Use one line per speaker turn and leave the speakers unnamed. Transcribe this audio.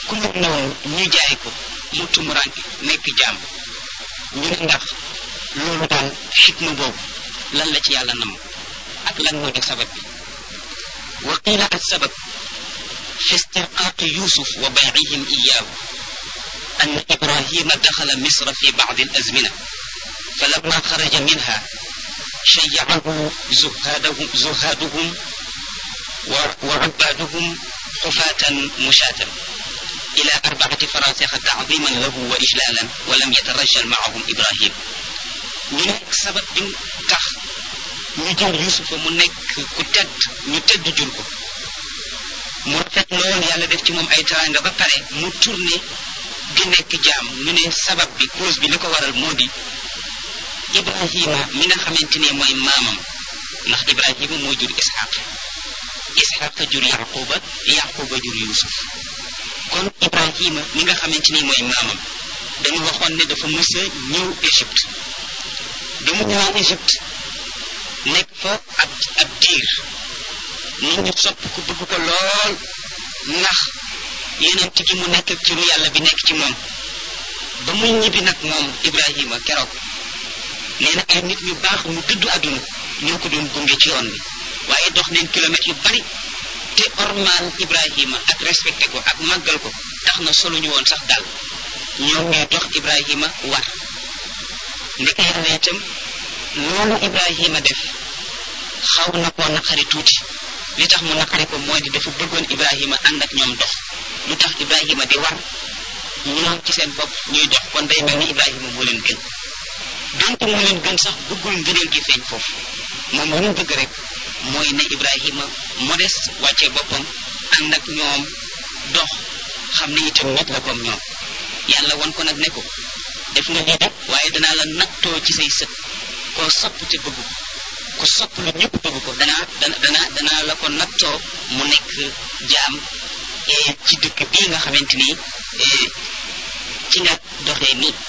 ku mu noonu ñu jaay ko mu tumuranke nekk jaam ñu ne ndax loolu daal xikma boobu lan la ci yàlla nam ak lan moo di sabab bi wa qiila ak sabab fi istirqaaqi yusuf wa baycihim iyaahu أن إبراهيم دخل مصر في بعض الأزمنة فلما خرج منها شيعه زهادهم, زهادهم وعبادهم حفاة مشاة إلى أربعة فراسخ تعظيما له وإجلالا ولم يترجل معهم إبراهيم من سبب بن تخ ñu jël yusufa mu nekk ku tedd ñu tedd jur ko mu rafet lool yàlla def ci moom ay teraanga ba pare mu tourné di nekk jaam ñu ne sabab bi cause bi li ko waral moo di ibrahima mi nga xamante ne mooy maamam ndax ibrahima moo jur ishaq ishaq jur yaquba yaquba jur yusuf kon ibrahima mi nga xamante ne mooy maamam dañu waxoon ne dafa mës a ñëw égypte bi mu ñëwee égypte nekk fa ab ab diir nit ñi sopp ko bëgg ko lool ndax yeneen gi mu nekk ak turu yàlla bi nekk ci moom ba muy ñibbi nag moom ibrahima keroog nee na ay nit ñu baax ñu dëddu àdduna ñoo ko doon gunge ci yoon bi waaye dox neen kilomètres yu bari te ormal ibrahima ak respecté ko ak màggal ko tax na solo ñu woon sax dal ñoom ñooy dox ibrahima war ndeke yàlla itam loolu ibrahima def xaw na koo naqari tuuti li tax mu naqari ko mooy di dafa bëggoon ibrahima ànd ak ñoom dox lu tax ibrahima di war ñoom ci seen bopp ñuy dox kon day mel ni ibrahima moo leen gën donte moo leen gën sax bëggul ngëneel gi feeñ foofu moom lu mu bëgg rek mooy ne ibrahima modeste wàccee boppam ànd ak ñoom dox xam ne itam nit la comme ñoom yàlla won ko nag ne ko def nga lii de waaye danaa la nattoo ci say sët koo sopp te bëgg ko ku sopp lu ñëpp bëgg ko danaa dana dana danaa la ko nattoo mu nekk jaam ci dëkk bii nga xamante ni ci nga doxee nii